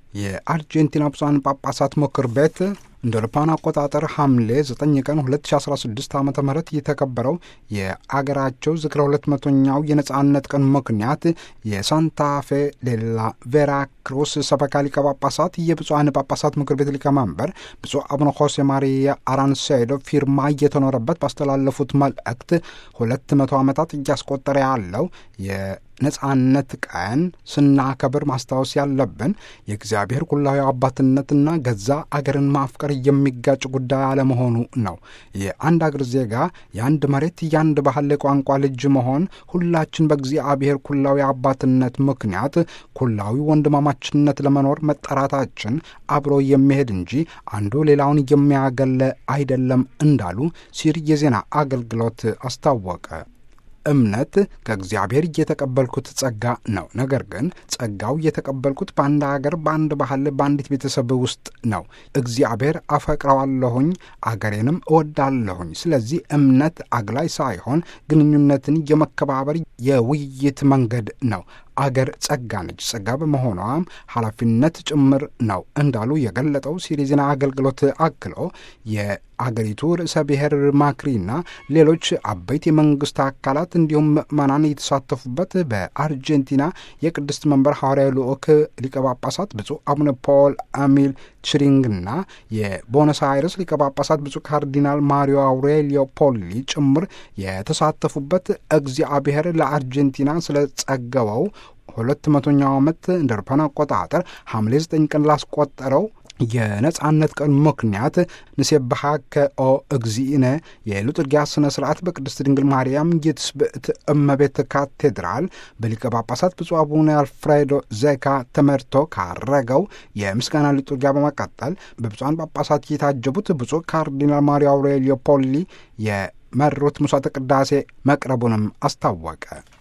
የአርጀንቲና ብፁዓን ጳጳሳት ምክር ቤት እንደ አውሮፓውያን አቆጣጠር ሐምሌ 9 ቀን 2016 ዓ ም የተከበረው የአገራቸው ዝክረ ሁለት መቶኛው የነጻነት ቀን ምክንያት የሳንታፌ ሌላ ቬራ ክሩስ ሰበካ ሊቀ ጳጳሳት የብፁዓን ጳጳሳት ምክር ቤት ሊቀመንበር ብፁዕ አቡነ ሆሴ ማሪያ አራንሴዶ ፊርማ እየተኖረበት ባስተላለፉት መልእክት ሁለት መቶ ዓመታት እያስቆጠረ ያለው ነጻነት ቀን ስናከብር ማስታወስ ያለብን የእግዚአብሔር ኩላዊ አባትነትና ገዛ አገርን ማፍቀር የሚጋጭ ጉዳይ አለመሆኑ ነው። የአንድ አገር ዜጋ፣ የአንድ መሬት፣ የአንድ ባህል ቋንቋ ልጅ መሆን ሁላችን በእግዚአብሔር ኩላዊ አባትነት ምክንያት ኩላዊ ወንድማማችነት ለመኖር መጠራታችን አብሮ የሚሄድ እንጂ አንዱ ሌላውን የሚያገለ አይደለም እንዳሉ ሲር የዜና አገልግሎት አስታወቀ። እምነት ከእግዚአብሔር እየተቀበልኩት ጸጋ ነው። ነገር ግን ጸጋው እየተቀበልኩት በአንድ አገር፣ በአንድ ባህል፣ በአንዲት ቤተሰብ ውስጥ ነው። እግዚአብሔር አፈቅረዋለሁኝ፣ አገሬንም እወዳለሁኝ። ስለዚህ እምነት አግላይ ሳይሆን ግንኙነትን የመከባበር የውይይት መንገድ ነው። አገር ጸጋ ነች። ጸጋ በመሆኗም ኃላፊነት ጭምር ነው እንዳሉ የገለጠው ሲሪ ዜና አገልግሎት አክሎ የአገሪቱ ርዕሰ ብሔር ማክሪና ሌሎች አበይት የመንግስት አካላት እንዲሁም ምዕመናን የተሳተፉበት በአርጀንቲና የቅድስት መንበር ሐዋርያዊ ልዑክ ሊቀ ጳጳሳት ብፁዕ አቡነ ፖል አሚል ችሪንግና የቦነስ አይረስ ሊቀ ጳጳሳት ብፁዕ ካርዲናል ማሪዮ አውሬሊዮ ፖሊ ጭምር የተሳተፉበት እግዚአብሔር ለአርጀንቲና ስለ ጸገበው ሁለት መቶኛው ዓመት እንደ አውሮፓውያን አቆጣጠር ሐምሌ ዘጠኝ ቀን ላስቆጠረው የነጻነት ቀን ምክንያት ንሴብሐከ ኦ እግዚእነ የሉጥርጊያ ስነ ስርዓት በቅድስት ድንግል ማርያም የትስብእት እመቤት ካቴድራል በሊቀ ጳጳሳት ብፁዕ አቡነ አልፍሬዶ ዘካ ተመርቶ ካረገው የምስጋና ሊጡርጊያ በመቀጠል በብፁዓን ጳጳሳት የታጀቡት ብፁዕ ካርዲናል ማሪዮ አውሬሊዮ ፖሊ የመሩት ምሥዋዕተ ቅዳሴ መቅረቡንም አስታወቀ።